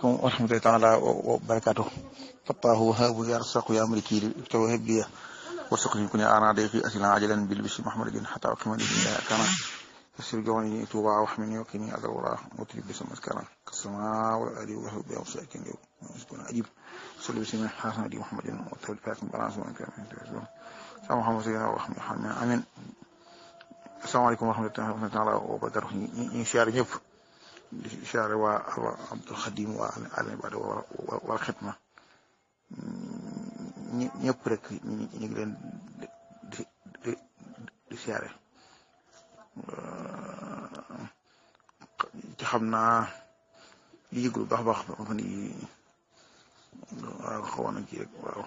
عليكم ورحمة الله تعالى وبركاته فالله وهاب يا رزاق يا ملكي توهب لي وارزقني كن أنا ضيقي أسلا عاجلا بالبشر محمد حتى أقيم لي كما يسر جواني توبا وحمني وقني أذى الورى وطلب بسم أذكارا كالسماء والأرض وهب يا وسائكين يوم ويسكن أجيب صلي بسم حسن دي محمد وطول فاكم بلاس وان كان سلام محمد سيدنا ورحمة الله آمين السلام عليكم ورحمة الله تعالى وبركاته إن شاء الله di siyaare waa waa Abdul Xadim waa al ibada wal xidma ñi ñëpp rek ñu ngi leen di di di siyaare ci xam naa di yëglu baax baax ba fan yi waaw xawoon nañ ci rek waaw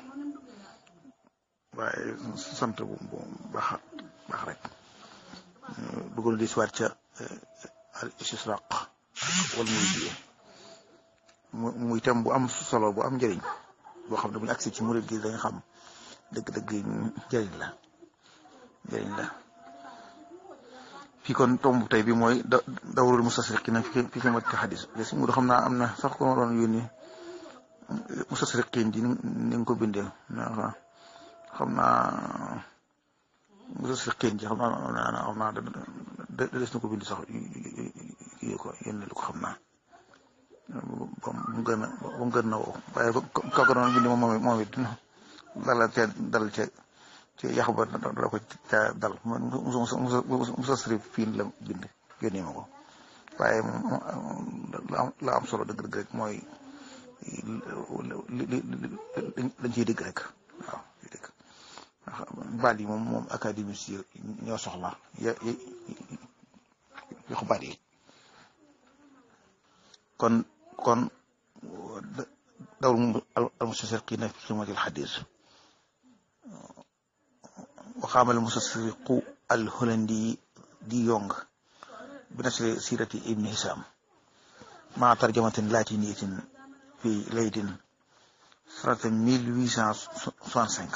waaye sant bu bu baax baax rek bëggoon di siwaat ca al istisraq wal muy biir muy thème bu am solo bu am njëriñ boo xam ne bu ñu agsi ci murid gi dañu xam dëgg-dëgg njëriñ la njëriñ la fii kon tomb tey bi mooy da dawrul mustasriqina fi fi fi mat xadis si mu xam naa am na sax ko ma doon yónni mustasriqin ji ni nga ko bindee xam naa mustasriqin ji xam naa xam naa des na ko bind sax kii ko yónnee ko xam naa ba mu gën a ba mu gën a woo waaye kooku noonu bind moom moom it dala ca dal ca ci yàq ba dala ko ca dal musa srif fiin la bind yónnee ma ko waaye la am solo dëgg-dëgg rek mooy li li dañ ciy dëgg rek waaw ciy dëgg baat yi moom moom académie yi ñoo soxla yox baat yi kon kon dawru almustasriqina fi xidmati alxadis wa qaama almustasriqu alholandi di yong bi nasri sirati ibni hisam ma tarjamatin latiniyatin fi laydin sanata mille huit cent soixante cinq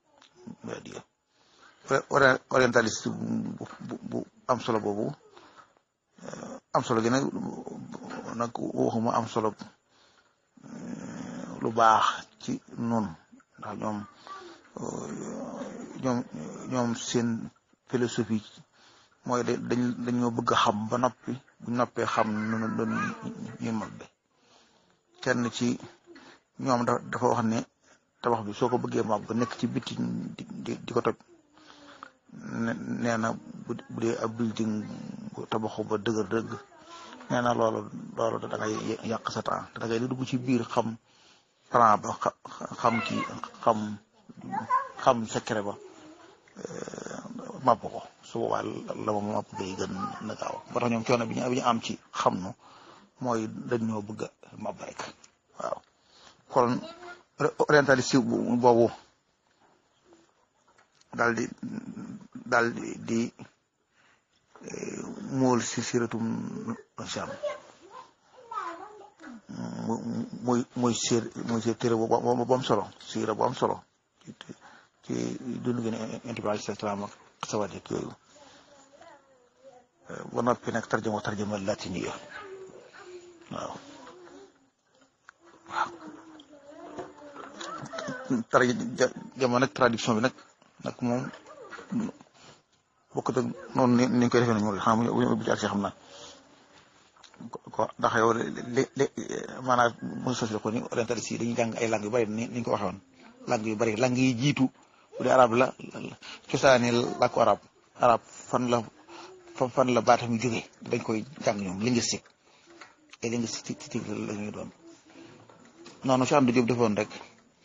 orientaliste bu bu am solo boobu am solo gi nag nag waxuma am solo lu baax ci noonu ndax ñoom ñoom ñoom seen philosophie mooy dañ dañoo bëgg a xam ba noppi bu noppee xam nunu doon ñu mabbe kenn ci ñoom dafa wax ne tabax bi soo ko bëggee mab ba nekk ci biti di di ko toj nee na bu dee ab building bu tabaxu ba dëgër dëgg nee na loolu loolu da ngay yàq sa temps da ngay dugg ci biir xam plan ba xam kii xam xam secret ba màpp ko su boobaa la ma màpp gay gën na gaaw ba tax ñoom coono bi ñu bi ñu am ci xam nu mooy dañ ñoo bëgg a màpp rek waaw kon orientaliste boobu daal di daal di di mool si siratum Sham muy muy séer muy séer téere bu am solo siira bu am solo ci dund gi ne intibi alai salaam ak sawaat yeeg yooyu ba noppi nag tarjama tarjama latiniya waaw waaw tarjama nag traduction bi nag nag moom bokkut ak noonu ni ni ñu koy defee nañu xam nga bu ci accès xam naa ko ndax yow li li maanaam mos a ko ni orientaliste yi dañuy jàng ay langues yu bari ni ñu ko waxee woon langues yu bari langues yi jiitu bu dee arab la cosaani làkku arab arab fan la fan la baatam yu jógee dañ koy jàng ñoom linguistique et linguistique la ñuy doon noonu si am du jóg defoon rek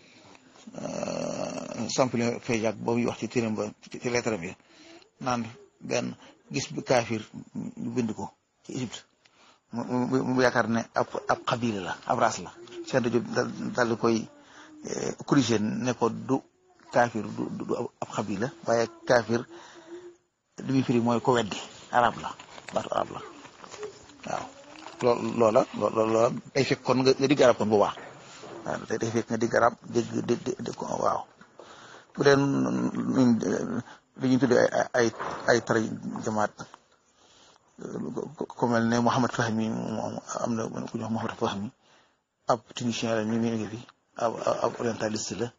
sample fay yàgg ba muy wax ci téeram ba ci lettre bi naan benn gis bi kaafir ñu bind ko ci Égypte mu yaakaar ne ab ab xabila la ab race la seen rajo daal di koy corriger ne ko du kaafir du du ab xabila waaye kaafir li muy firi mooy ko weddi arab la baatu arab la waaw loo loola loola day fekk kon nga digg arab kon bu baax waaw day fekk nga digg arab dégg dégg waaw bu dee li ñuy tuddee ay ay ay tara jamaat ku mel ne Mouhamed Fahmi moom am na ku ñuy wax Mouhamed Fahmi ab tunisien la mi mi ngi fi ab ab orientaliste la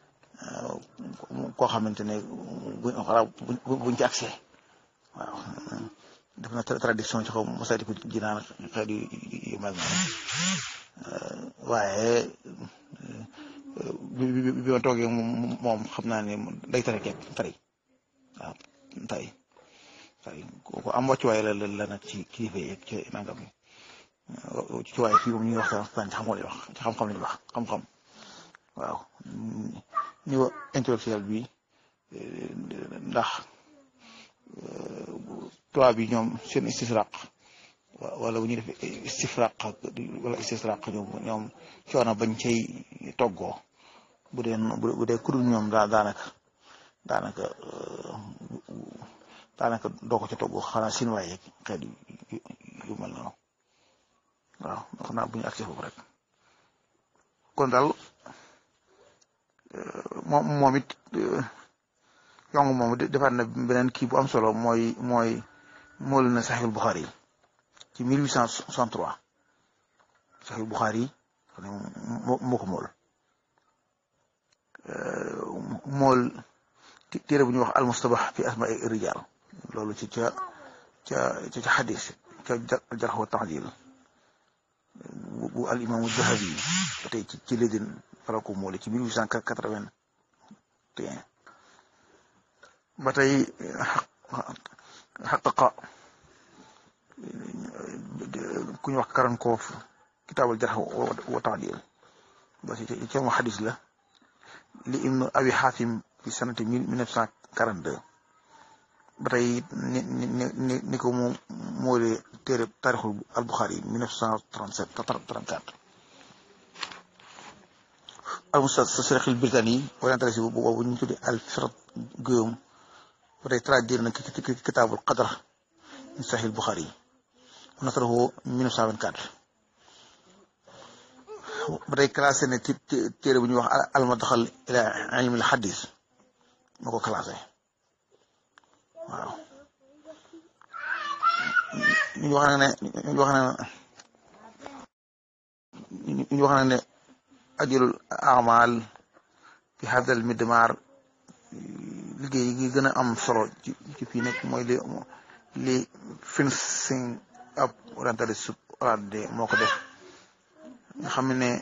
koo xamante ne buñ buñ ci accès waaw def na traduction ci xaw Masaalikul Jinaan xeet yu yu mel noonu waaye bi bi bi ma toogee moom xam naa ne day tere kepp tari waaw tari tari ko am wàccuwaay la la nag ci kilifa yi ci nangam yi ci waaye fii moom ñu ngi waxtaan ci xam-xam lañuy wax ci xam-xam lañuy wax xam-xam waaw niveau intellectuel bi ndax tubaab bi ñoom seen istisraq wala bu ñuy def istifraq wala istisraq ñoom ñoom coono bañ cay toggoo bu dee bu dee kudul ñoom daa daanaka daanaka daanaka doo ko ca toggoo xanaa sin waaye xeet yu mel noonu waaw xanaa bu ñu accès foofu rek kon daal moom moom it yong moom defaat na beneen kii bu am solo mooy mooy mool na Saxiixul Buxaari ci 1863 Saxiixul Buxaari xam ne moo ko mool mool téere bu ñuy wax almustabax fi asmaa rijaal loolu ci ca ca ca xadis ca jarx wa taadil bu al imaamu Dahabi ba tey ci ci lédin fala ko moole ci 1881 ba tey xaqaqa ku ñu wax karankoof kitaabul jarx wa taadil ba ci ca mu xadis la li ibnu abi xaatim fi sanati 1942 ba tey ni ni ni ni ko mu moole téere taarixul al Buxaari 1937 34 al mustasriq al britannique orientaliste bu boobu ñu tuddi Alfred Guillaume ba tey traduire na kitaabul qadr min Sahih al Buxaari nasarahu 1924 ba tey classé ne téere bu ñuy wax al madxal ila ilmi al xadis moo ko classé waaw ñu wax na ne ñu wax na ne ñu wax na ne ajrul amal fi hadal midmar liggéey gi gën a am solo ci ci fii nag mooy li li finishing up orientaliste de moo ko def nga xam ne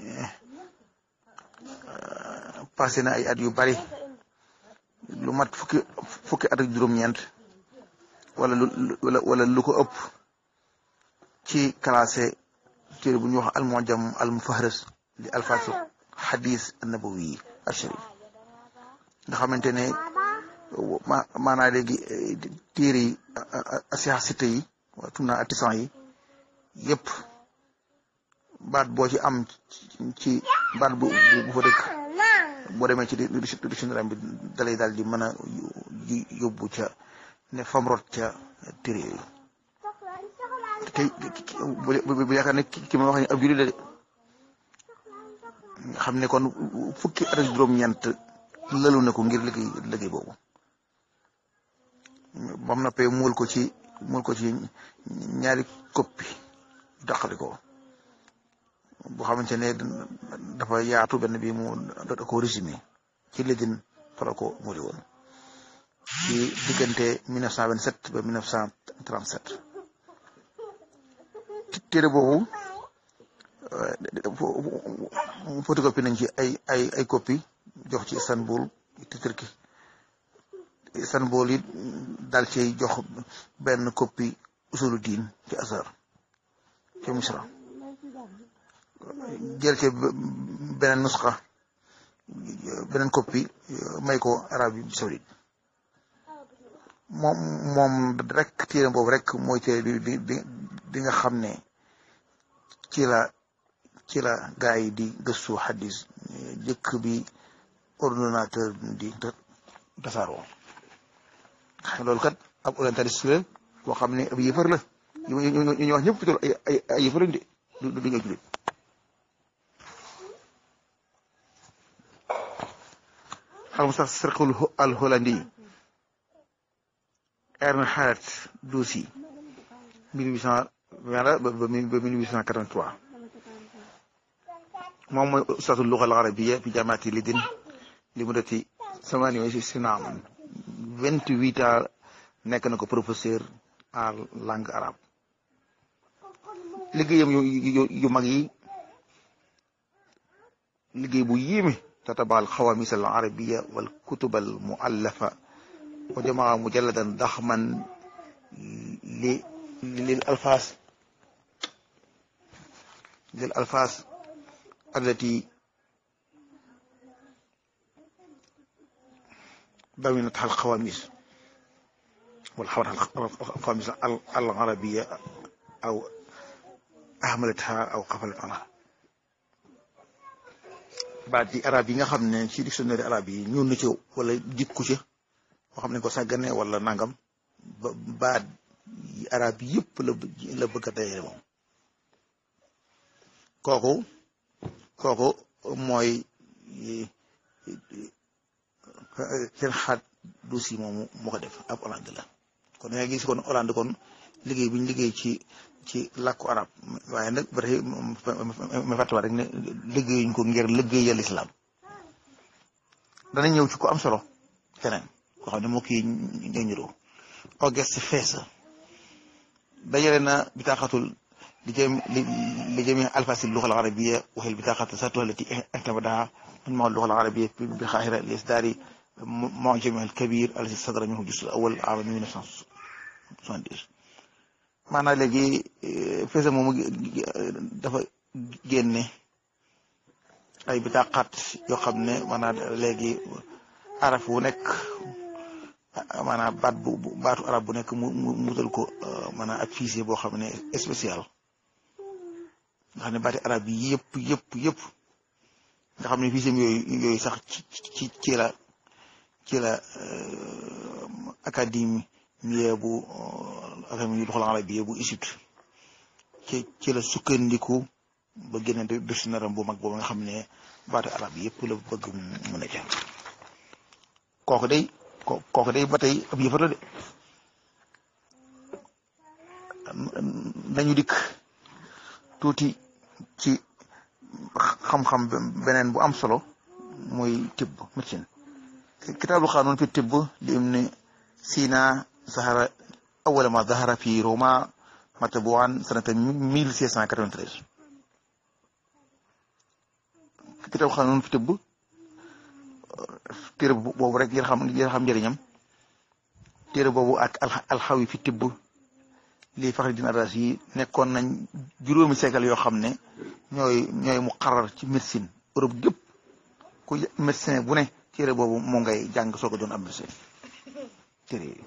passé na ay at yu bari lu mat fukki fukki at ak juróom-ñeent wala lu wala lu ko ëpp ci classé téere bu ñuy wax almujam almufahras li alfasu xadis annabawi alsharif nga xamante ne ma maanaa léegi téere yi asiha sita yi waa tum naa artisan yi yëpp baat boo ci am ci baat bu bu fa dëkk boo demee ci dictionnaire bi dalay daal di mën a yóbbu ca ne fam rot ca téere yooyu te bu yaakaar ne ki ma wax ne ab jullit la de nga xam ne kon fukki at ak juróom-ñeent lalu na ko ngir liggéey liggéey boobu bam noppee muul ko ci muul ko ci ñaari koppi daqali ko boo xamante ne dafa yaatu benn bi mu da ko résumé ci lédin fala ko muuli woon ci diggante 1927 ba 1937 téere boobu photocopie nañ ci ay ay ay copie jox ci Istanbul ci Turki Istanbul it daal ci jox benn copie usulu diin ci Azhar ci Misra jël ci beneen nusxa beneen copie may ko Arabie Saoudite moom moom rek téere boobu rek mooy téere bi bi bi bi nga xam ne ci la ci la gaa yi di gëstu xadis jëkk bi ordonnateur di tasaaroo loolu kat ab orientaliste la boo xam ne ab yëfar la ñu ñu wax ñëpp fi ay ay ay yëfar lañ de du du ñu julit al mustasriq al hollandi Earnhardt Dossi 1800 ba 1883 moom mooy ustaatu luga al arabia fi jamaati lidin li mu dati samani wa si naam vingt-huit ans nekk na ko professeur en langue arabe liggéeyam yu yu mag yi liggéey bu yéeme tatabaal xawamis al arabia wal kutub al muallafa wa jamaa mujalladan daxman li lil alfaas lil alfaas allati ضمنتها القواميس والحوارها القواميس العربية أو أهملتها أو قفلت عنها baat yi arab yi nga xam ne ci dictionnaire arab yi ñëw na ci wala jikku ci moo xam ne ko sàggane wala nangam ba baat yi arab yëpp la la bëgg a dayee moom kooku kooku mooy seen xaat dossier moomu moo ko def ab Hollande la kon da nga gis kon Hollande kon liggéey bi ñu liggéey ci ci làkku arab waaye nag ba tey ma fàttaliwaat rek ne liggéeyuñ ko ngir liggéeyal islam dana ñëw ci ko am solo keneen koo xam ne moo kii ñëw ñuroo Auguste Fess dajale na bitaaxatul li jëm li jëmi alfasi luxa al arabia waxil bitaaxatu satuha lati ihtamadaha majmaa luxa al arabia bi xaahira li isdaari معجم الكبير الذي صدر منه الجزء الأول عام 1970 maanaam léegi fesa moomu dafa génne ay bitaqaat yoo xam ne maanaam léegi araf wu nekk maanaam baat bu baatu arab bu nekk mu mu mutal ko maanaam ab fichier boo xam ne spécial nga xam ne baati arab yi yëpp yëpp yëpp nga xam ne fichier yooyu yooyu sax ci ci ci la ci la académie bu académie luxal arabiyya bu Égypte ci ci la sukkandiku ba génne dictionnaire bu mag boobu nga xam ne baatu arab yëpp la bëgg mu ne ca kooku day kooku day ba tey ab yëfata de dañu dikk tuuti ci xam-xam beneen bu am solo muy tibb médecine kitaabu xanuun fi tibb li ibni sina zahara awala ma zahara fi roma matbuan sanata 1693 kitaabu xanuun fi tibb téere boobu rek ngeen xam ngeen xam njëriñam téere boobu ak alxawi fi tibb lii Faxruddin Ar-Razi yi nekkoon nañ juróomi siècle yoo xam ne ñooy ñooy mu xarar ci médecine Europe gépp ku médecin bu ne téere boobu moo ngay jàng soo ko doon am médecin téere yi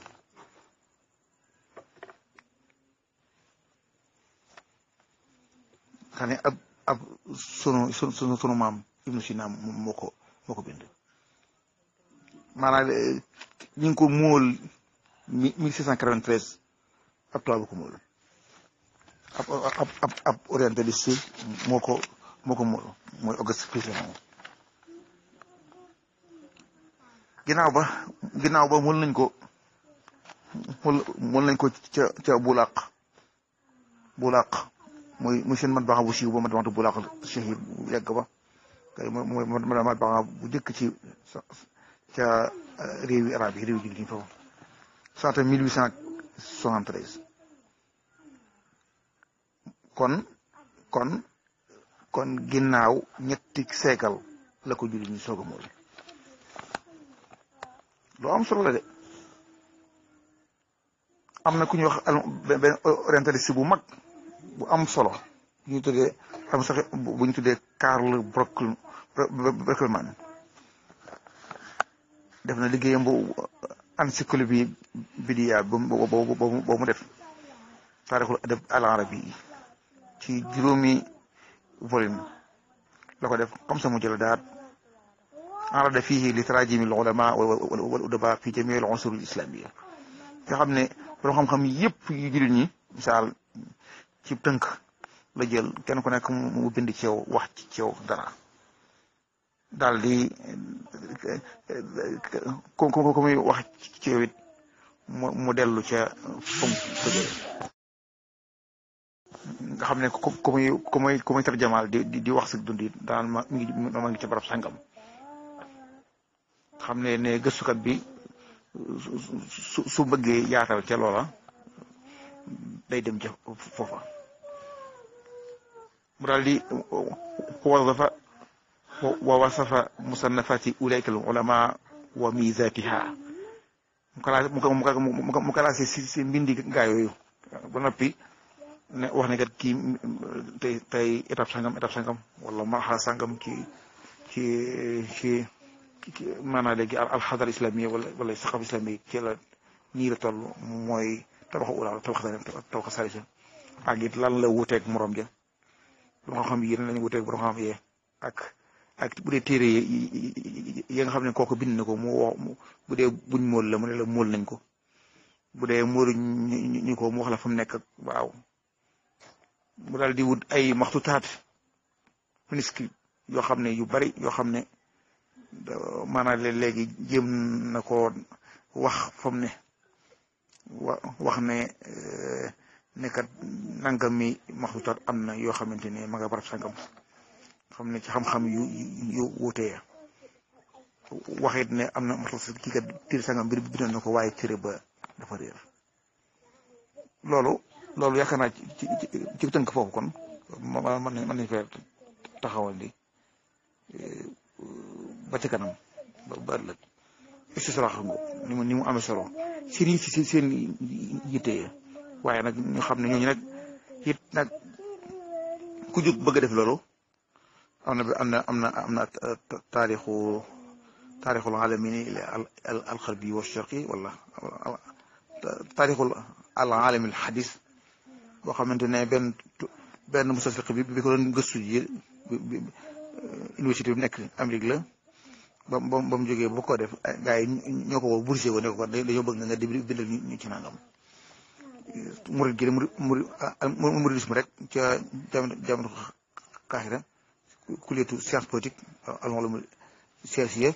xam ne ab ab sunu sunu sunu maam Ibnu Sina moo ko moo ko bind maanaam ñu ngi ko móol mille six cent quatre-vingt-treize ab tubaab ko móol ab ab ab ab orientaliste moo ko moo ko móol mooy Auguste Fils moom ginnaaw ba ginnaaw ba mul nañ ko mul mul nañ ko ca ca bulaq bulaq mooy muy seen mat baaxa bu siiw ba mat waxtu bulaq shahid bu yàgg ba kay mooy mat baaxa bu jëkk ci ca réewi arab yi réewi jullit yi foofu saata mille huit cent soixante-treize kon kon kon ginnaaw ñetti seekal la ko jullit ñi soog a mool lu am solo la de am na ku ñuy wax benn orientaliste bu mag bu am solo bu ñu tuddee xam sax bu ñu tuddee Karl Brockelmann def na liggéeyam bu encyclopédie bidiya boobu boobu mu def taarixul adab al arabi ci juróomi volume la ko def comme ça mu jël daat arada fihi li tarajimi al ulama wal udaba fi jami al unsur al islamiyya nga xam ne borom xam-xam yëpp yu jullit ñi misaal ci tënk la jël kenn ku nekk mu bind ci yow wax ci yow dara daal di ko ko ko muy wax ci yow it mu mu dellu ca fam ko jële nga xam ne ku ku muy ku muy ku muy tarjamaal di di wax si dund it daan ma ngi ma ngi ci barab sangam xam ne ne gëstukat bi su su bëggee yaatal ca loola day dem ca foofa mu daal di wasafa wa wasafa musannafati ulaika al ulama wa mizatiha mu kala mu classé si si mbindi gaa yooyu ba noppi ne wax ne kat kii tey tey étape sangam étape sangam wala marxala sangam ci ci ci maanaam léegi alxadar islamia wala wala saxaf islamia ci la nii la toll mooy tabaxu ula tabax tabaxa salisa ak it lan la wuteeg morom ja lu nga xam yi lañ wuteeg borom xam yee ak ak bu dee téere yi nga xam ne kooku bind na ko mu wax bu dee buñ mool la mu ne la mool nañ ko bu dee moolu ñu ko mu wax la fa mu nekk waaw mu daal di wut ay maxtutaat manuscrit yoo xam ne yu bari yoo xam ne maanaam léegi jéem na ko wax fa mu ne wa wax ne nekkat nangam mi maxtutaat am na yoo xamante ne ma nga barab sangam xam ne ci xam-xam yu yu wuutee waxit ne am na maxtutaat kii kat téere sangam bi bindoon na ko waaye téere ba dafa réer loolu loolu yaakaar naa ci ci ci tënk foofu kon man man mën nañu fee taxawal di ba ci kanam ba ba ëllëg istisraax ngo ni mu ni mu amee solo seen si seen yitte waaye nag ñu xam ne ñooñu nag it nag ku jóg bëgg a def loolu am na am na am na am na taarixu taarixul alamini al alxarbi wa sharqi wala taarixul al alami al xadis boo xamante ne benn benn mustashriq bi bi ko doon gëstu ji université bi nekk Amérique la ba ba ba mu jógee ba ko def gars yi ñoo ko woo bourgé ko ne ko dañoo bëgg nga nga bindal ñu ci nangam murid gi murid muridisme rek ca jamono jamono Kaahira kuleetu science politique alolum science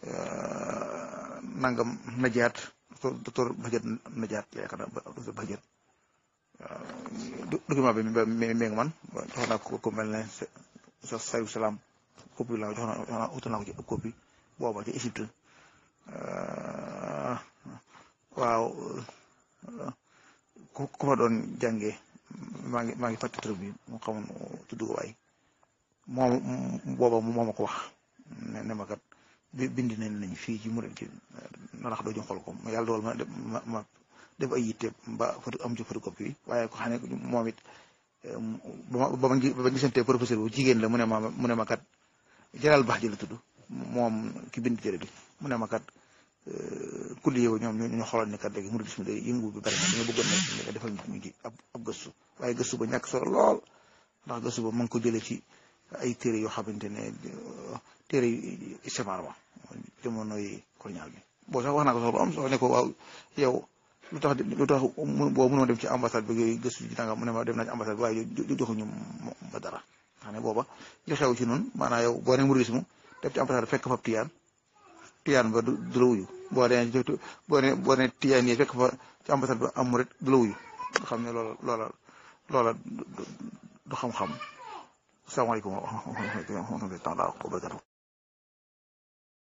nangam najaat docteur Badiate najaat yaakaar naa Badiate document bi mi ngi man jox naa ko ko mel ne sa sayu salaam copie la jox naa utal naa ko ci copie booba ci Égypte waaw ku ku fa doon jàngee maa ngi maa ngi fàtte tur bi mu xamoon tudd ko waay moom booba moo ma ko wax ne ne ma kat bi bind nañ nañ fii ci murid ci ndax doo ñu xool ko ma yàlla dool ma ma ma def ay yitte ba photo am ci photocopie bi waaye ko xam ne moom it ba ma ba ma gisante professeur bu jigéen la mu ne ma mu ne ma kat Jalal Bax ji la tudd moom ki bind téere bi mu ne ma kat kulli yow ñoom ñu xoolal ne kat léegi muridisme day yëngu bi bari na dañoo bëggoon ne defal ñu ci ab ab gëstu waaye gëstu ba ñàkk solo lool ndax gëstu ba ma ngi ko jëlee ci ay téere yoo xamante ne téere yi istimar ba jamono yi colonial bi boo sax wax naa ko sax lu am solo ne ko waaw yow lu tax lu tax boo mënoo dem ci ambassade bi yooyu gëstu ji nanga mu ne ma dem naa ci ambassade bi waaye joxuñu ba dara xam ne booba li xew ci noonu maanaam yow boo ne muridisme def ci ambassade fekk fa tiyaan tiyaan ba du la wuyu boo nee boo ne boo ne tiyaan yi fekk fa ci ambassade ba am murid du la wuyu nga xam ne loola loola loola du xam-xam salaamaaleykum wa rahmatulah wa barakatuh